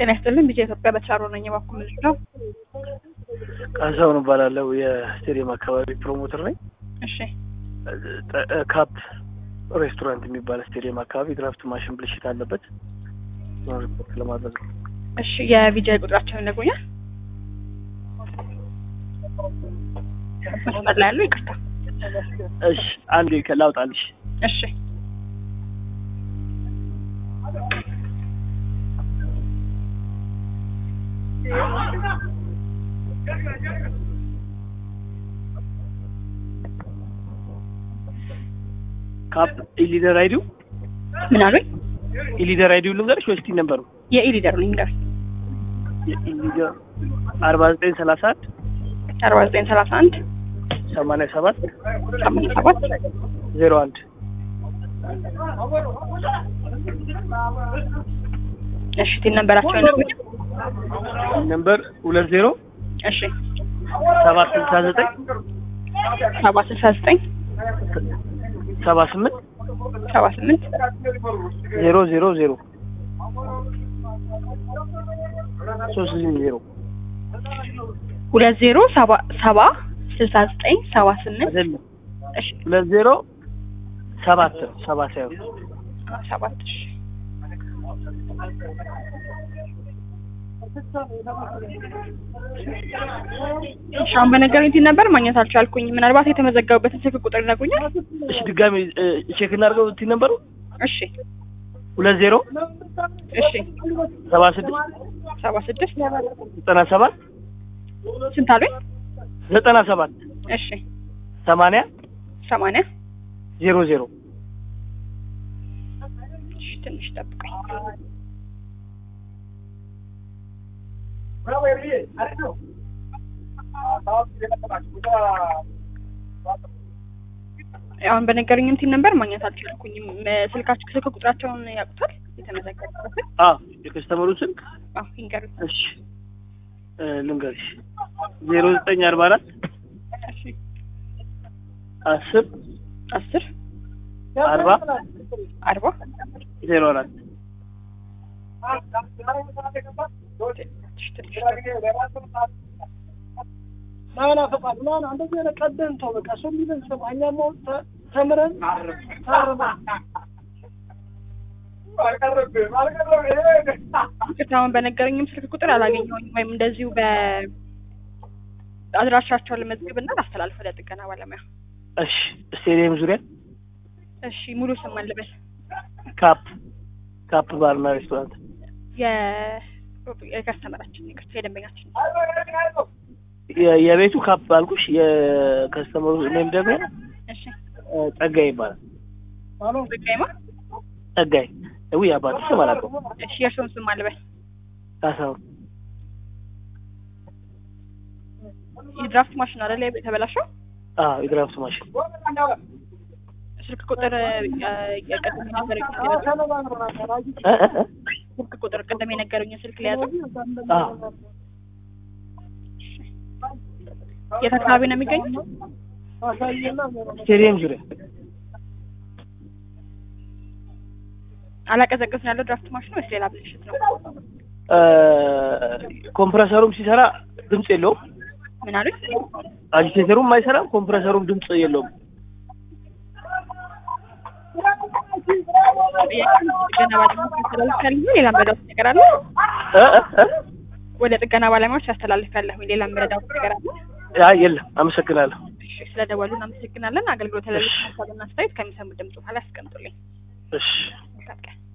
ጤና ይስጥልን ቢጄ ኢትዮጵያ በተሻሮ ነኝ። የባኩ ምልክ ነው። ካሳሁን እባላለሁ። የስቴዲየም አካባቢ ፕሮሞተር ነኝ። እሺ ጠ- ካፕ ሬስቶራንት የሚባል ስቴዲየም አካባቢ ድራፍት ማሽን ብልሽት አለበት ነው ሪፖርት ለማድረግ ነው። እሺ የቪጄ ቁጥራቸውን ይነግሩኛል? መስመር ላይ ያለው ይቅርታ። እሺ አንዴ ከ- ላውጣልሽ። እሺ ካፕ ኢሊደር አይዲው ምን አሉኝ? ኢሊደር አይዲው ልንገርሽ ወይስ ቲን ነበሩ? የኢሊደር ነው ይንገር የኢሊደር አርባ ዘጠኝ ሰላሳ አንድ አርባ ዘጠኝ ሰላሳ አንድ ሰማንያ ሰባት ሰማንያ ሰባት ዜሮ አንድ እሺ ቲን ነንበራቸውን ይነግሩኛል? ነምበር ሁለት ዜሮ እሺ ሰባት ስልሳ ዘጠኝ ሰባ ስልሳ ዘጠኝ ሰባ ስምንት ሰባ ስምንት ዜሮ ዜሮ ዜሮ ሶስት ዜሮ ሁለት ዜሮ ሰባ ሰባ ስልሳ ዘጠኝ ሰባ ስምንት አይደለም እሺ ሁለት ዜሮ ሰባት ነው ሰባ ሳይሆን አ፣ ሰባት እሺ እሺ አሁን በነገሩኝ ቲን ነበር ማግኘት አልቻልኩኝ። ምናልባት የተመዘገቡበትን ስልክ ቁጥር ይነግሩኛል? እሺ ድጋሚ እ፣ ቼክ እናድርገው ቲ ነበሩ እሺ ሁለት ዜሮ እሺ ሰባ ስድስት ሰባ ስድስት ዘጠና ሰባት ስንት አሉኝ? ዘጠና ሰባት እሺ ሰማንያ ሰማንያ ዜሮ ዜሮ እሺ ትንሽ ጠብቀኝ። አሁን በነገሩኝ እንትን ነበር ማግኘት አልቻልኩኝም። እ፣ ስልካችሁ ስልክ ቁጥራቸውን ያውቁታል? የተመዘገቡበትን? አዎ የከስተመሩ ስልክ አዎ ይንገሩኝ። እሺ እ፣ ልንገርሽ ዜሮ ዘጠኝ አርባ አራት እሺ አስር አስር አርባ አርባ ዜሮ አራት እሺ፣ ትንሽ ናና ፈቃድ ናና እንደዚህ አይነት ቀደም ተው በቃ ሰው የሚለን ሰማ እኛም አሁን ተ- ተምረን ታርመን ይቅርታ አሁን በነገረኝም ስልክ ቁጥር አላገኘሁኝም ወይም እንደዚሁ በአድራሻቸው ልመዝግብና ላስተላልፍ ለጥገና ባለሙያ። እሺ ስቴዲየም ዙሪያ እሺ ሙሉ ስም ማን ልበል? ካፕ ካፕ ባርና ሬስቶራንት የ- የከስተመራችን ይቅርታ የደንበኛችን የ- የቤቱ ካፕ አልኩሽ የከስተመሩ ኔም ደግሞ እሺ እ፣ ጸጋይ ይባላል ዘጋይማ ጸጋይ ውይ አባቱ ስም አላውቀውም እሺ የእርስዎን ስም ማን ልበል? ካሳሁን የድራፍት ማሽን አይደል የተበላሸው? አዎ የድራፍት ማሽን ስልክ ቁጥር እ፣ የቀደም የነገሩኝ እ፣ እ፣ እ? ስልክ ቁጥር ቅድም የነገሩኝ ስልክ ሊያዙ አዎ የት አካባቢ ነው የሚገኙት? ስቴዲየም ዙሪያ አላቀዘቅዝን ያለው ድራፍት ማሽን ወይስ ሌላ ብልሽት ነው? እ፣ ኮምፕረሰሩም ሲሰራ ድምፅ የለውም ምን አሉኝ? አጂቴተሩም አይሰራም ኮምፕረሰሩም ድምፅ የለውም ጥገና ባለሙያዎች ያስተላልፋል። ሌላ መረዳት ነገር አለ? እ፣ እ፣ እ? ወደ ጥገና ባለሙያዎች ያስተላልፍ ያለሁ ሌላ መረዳት ነገር አለ? አይ የለም አመሰግናለሁ እሺ፣ ስለደወሉ እናመሰግናለን። አገልግሎት ለሌሎች ሀሳብና አስተያየት ከሚሰሙ ድምጽ በኋላ ያስቀምጡልኝ። እሺ መልካም ቀን።